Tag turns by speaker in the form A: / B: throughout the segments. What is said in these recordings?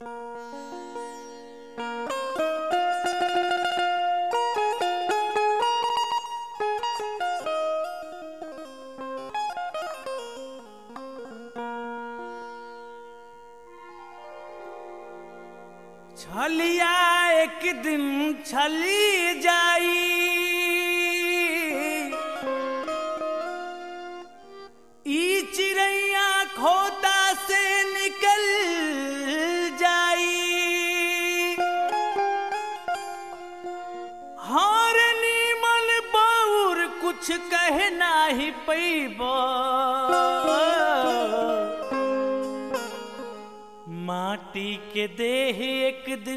A: छलिया एक दिन छली जाई ई चिड़ैया खोता से निकल जाई हार नीमल बाउर कुछ कह नाही पैबा माटी के देह एक दिन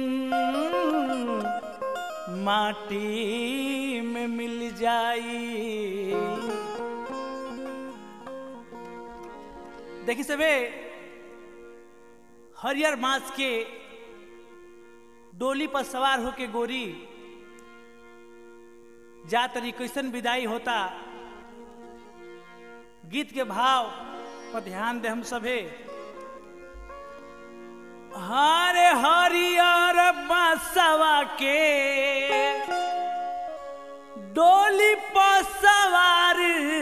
A: माटी में मिल जाई देखी सबे हरियर मांस के डोली पर सवार होके गोरी जा तरी कैसन विदाई होता गीत के भाव पर ध्यान दे हम सभे हरे हरियर बसवा के डोली पर सवार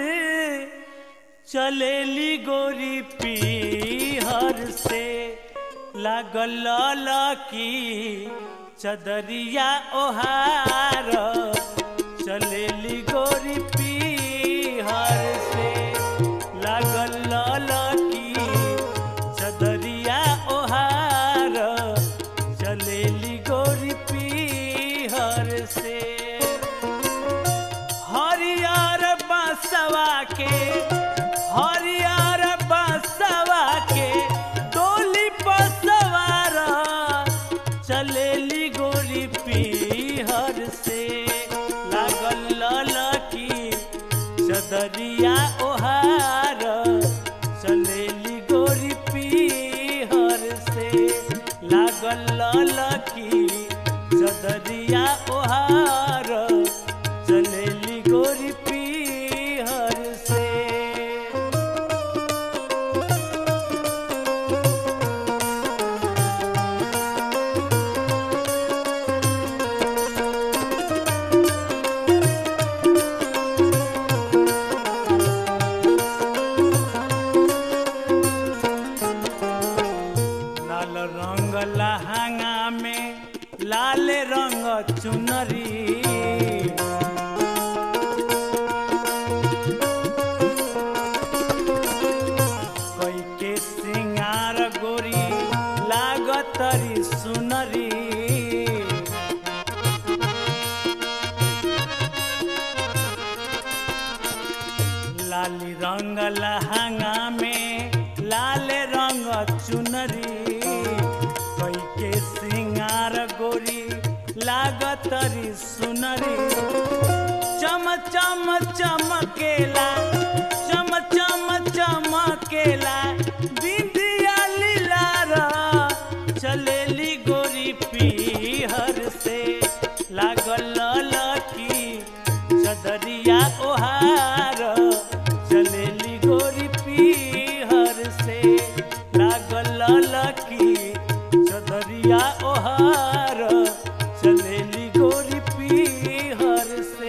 A: चलेली गोरी पीहर से लागल लकी चदरिया ओहार चलेली गोरी पीहर से लागल लकी चदरिया ओहार चलेली गोरी पीहर से हरियर बसवा के हरियर बसवा के डोली पर सवार चलेली गोरी पीहर से लागल ललकी चदरिया ओहार चलेली गोरी पीहर से लागल ललकी चदरिया ओहार चलेली गोरी पीहर से लाल रंग लहंगा में लाल रंग चुनरी कोई के सिंगार गोरी लागतरी सुनरी लाली रंग लहंगा में लाल रंग चुनरी कोई के सिंगार गोरी लागतरी सुनरी चम चम चमकेला चम चम चमकेला बिंदिया लीलारा चलेली गोरी पीहर से लागल लकी चदरिया ओहार चलेली गोरी पीहर से लागल लकी चदरिया ओहार चलेली गोरी पीहर से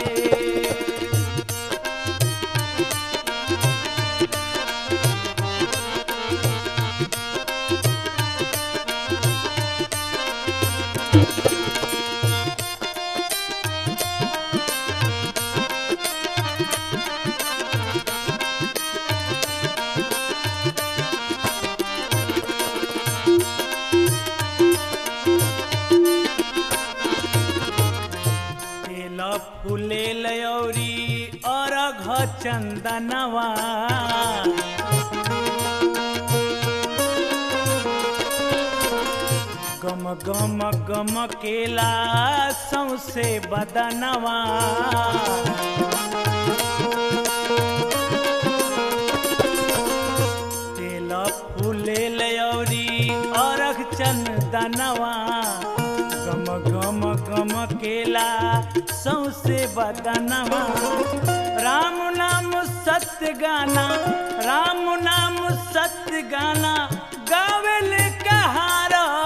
A: तेल फूले लयौरी अरघ चंदनवा गम गम गम केला सौसे बदनवा तेल फूले लयौरी अरघ चंदनवा गम गम गम केला सौसे बदनवा राम नाम सत्य गाना राम नाम सत्य गाना गावेल कहारा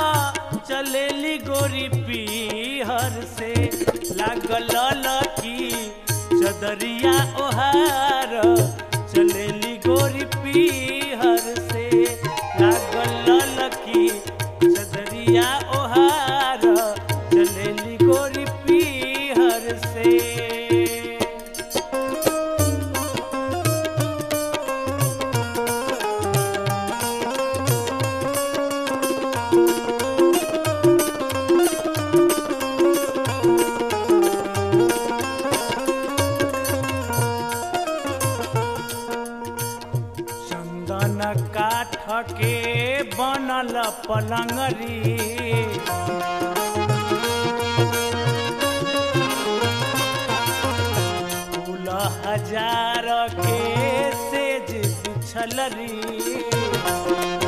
A: लागल लकी चदरिया ओहार चलेली गोरी पीहर से लागल लकी चदरिया ओहार चलेली गोरी पीहर से चंदन काठ के बनल पलंगरी फूल हजार के सेज बिछलरी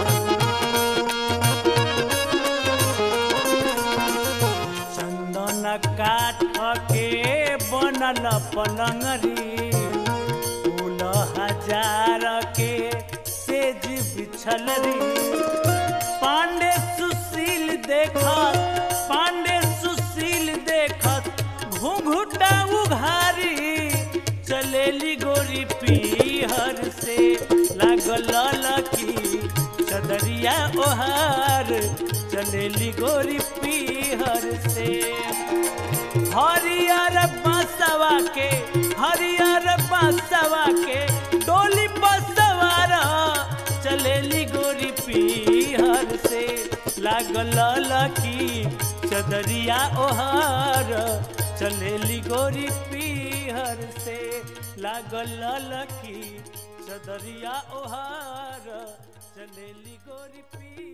A: चंदन काठ के बनल पलंगरी फूल हजार के सेज बिछल रे पांडे सुशील देखत पांडे सुशील देखत घूंघुटा उघारी चलेली गोरी पीहर से लागल लकी चदरिया ओहार चलेली गोरी पीहर से हरियर बांसवा के हरियर बांसवा के डोली पर सवार चलेली गोरी पीहर से लागल लकी चदरिया ओहार चलेली गोरी पीहर से लागल लकी चदरिया ओहार चलेली गोरी पीहर